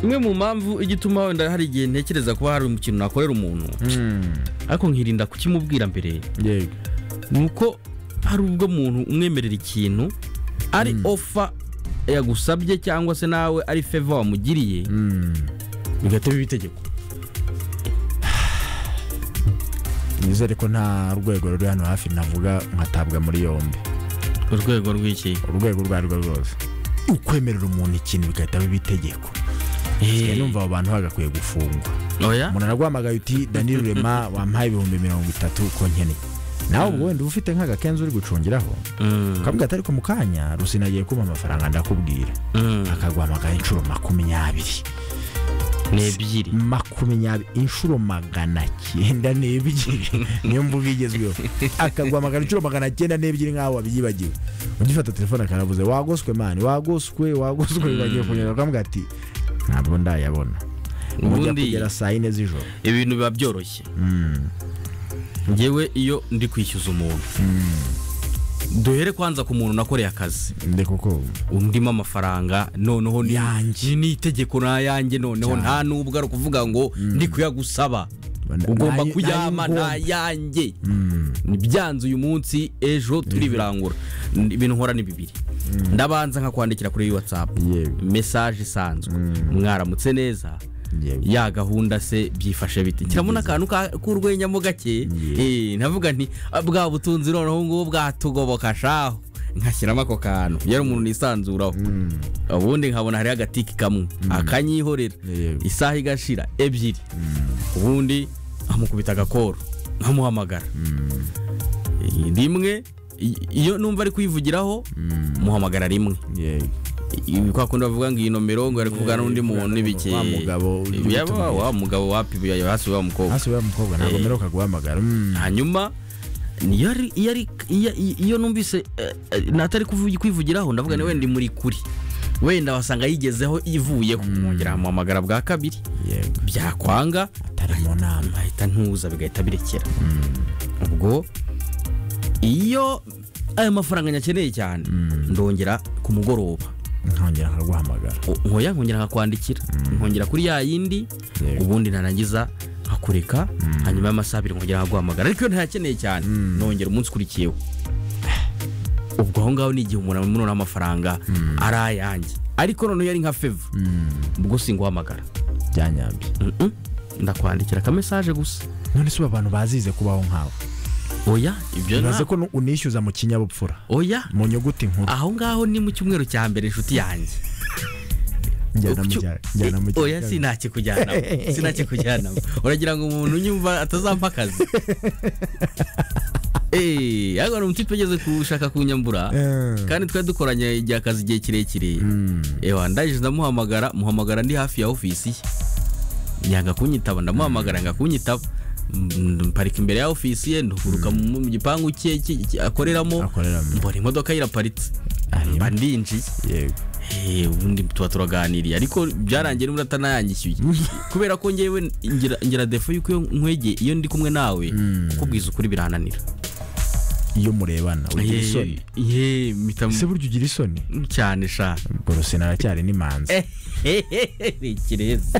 imwe mu mpamvu igituma wenda hari igihe ntekereza kuba hari ikintu nakorera umuntu ariko nkirinda kukimubwira mbere yego ni uko hari ubwo umuntu umwemerera ikintu ari ofa yagusabye cyangwa se nawe ari feva wamugiriye bigahita biba itegeko nizere ko nta rwego ruri hano hafi navuga nkatabwa muri yombi urwego rw'iki urwego urwo ari rwo rwose ukwemerera umuntu ikintu bigahita biba itegeko Eh. Sigaye numva abo bantu bagakwiye gufungwa oya umuntu araguhamagaye uti danilo rema wampaye ibihumbi mirongo itatu ko nkeneye nawe ubwo wenda uba ufite nk'agakenzi uri gucungiraho Mm, ukavuga ati ariko mu kanya rusina agiye kumpa amafaranga ndakubwira mm, akaguhamagara inshuro makumyabiri ni ebyiri makumyabiri inshuro magana cyenda n'ebyiri niyo mvuga igezweho akaguhamagara inshuro magana cyenda n'ebyiri nk'aho wabiyibagiwe ugifata telefone akaravuze wagoswe mani wagoswe wagoswe bagiye kunyura ukavuga ati ntabwo ndayabona mujya Ubundi- kugera saa yine z'ijoro ibintu biba byoroshye Mm. ngewe iyo ndi kwishyuza umuntu duhere kwanza ku muntu nakoreye akazi nde koko undimo amafaranga noneho ni Yanjye. ni- ni itegeko ni ayanjye noneho Cyane. nta n'ubwo ari ukuvuga ngo ndi kuyagusaba Bana- ugomba ntayo- kuyama ntayo nta ngomba. yanjye Mm. byanze uyu munsi ejo turi birangura N- ibintu nkora ni bibiri ndabanza nkakwandikira kuri watsapu Yego. mesaje isanzwe mwaramutse neza Yego. ya gahunda se byifashe biti kirabona akantu ka- k'urwenya mo gake Yego. Eh, navuga nti "Ah, bwa butunzi noneho ngubu bwatugoboka shaho nkashyiramo ako kantu yari umuntu nisanzuraho ubundi nkabona hariho agatiki kamwe akanyihorera Yego. isaha igashira ebyiri ubundi nkamukubita agakoro nkamuhamagara Eh, rimwe i- iyo numva ari kwivugiraho muhamagara rimwe Yego. ibi kwa kundi bavuga ngo iyi nomero ngo ari kuvugana n'undi muntu n'ibiki Wa mugabo uri yaba kutubwira. wa mugabo wapi uyu hasi wa mukobwa hasi wa mukobwa ntabwo Eh. mperuka guhamagara Mm. hanyuma niyo ari- iyo ari- iyo- iyo numvise eh, eh, natari kuvugi- kwivugiraho ndavuga ni wenda muri kuri wenda wasanga yigezeho ivuyeho mwongera amuhamagara bwa kabiri Yego. byakwanga atari mu nama ahita ntuza bigahita birekera ubwo iyo ayo mafaranga nyakeneye cyane ndongera ku mugoroba nkongera nkaguhamagara nkoya nkongera nkakwandikira nkongera kuri ya yindi Yego. ubundi narangiza nkakureka hanyuma y'amasaha abiri nkongera nkaguhamagara ariko iyo ntayakeneye cyane nongera umunsi ukurikiyeho ubwo aho ngaho ni igihe umuntu amunura amafaranga ari ayanjye ariko noneho iyo ari nka feva ubwo singuhamagara byanyambye Mm-mm. ndakwandikira akamesaje gusa none si ubu abantu bazize kubaho nkawe oya ibyo bibaze nta ko nu- unishyuza mu kinyabupfura oya mu nyuguti nkuru aho ngaho ni mu cyumweru cya mbere inshuti yanjye njyana mu Ucyo- cya- njyana mu Eh, oya cya- sinakikujyanamo sinakikujyanamo uragira ngo umuntu unyumva atazampa akazi Eh, ariko ni umuti twageze gushaka kunyambura Eh. kandi twari dukoranye igihe akazi igihe kirekire ewa ndangije ndamuhamagara muhamagara ndi hafi ya ofisi ye yanga kunyitaba ndamuhamagara yanga kunyitaba Mm, mparika imbere ya ofisi ye nduguruka mu mu gipangu cye cye- cye akoreramo Akoreramo. mbona imodoka yiraparitse Ari- mba ndinjiye yego Eh, ubundi tuba turaganiriye ariko byarangiye n'umuntu atanayanyishyuye kubera ko ngewe ngira- ngira defo y'uko iyo nkwege iyo ndi kumwe nawe kukubwiza ukuri birananira iyo murebana ugira isoni ye mpita ese burya ugira isoni cyane sha ubwo rusina aracyari n'imanzi ni ikirezi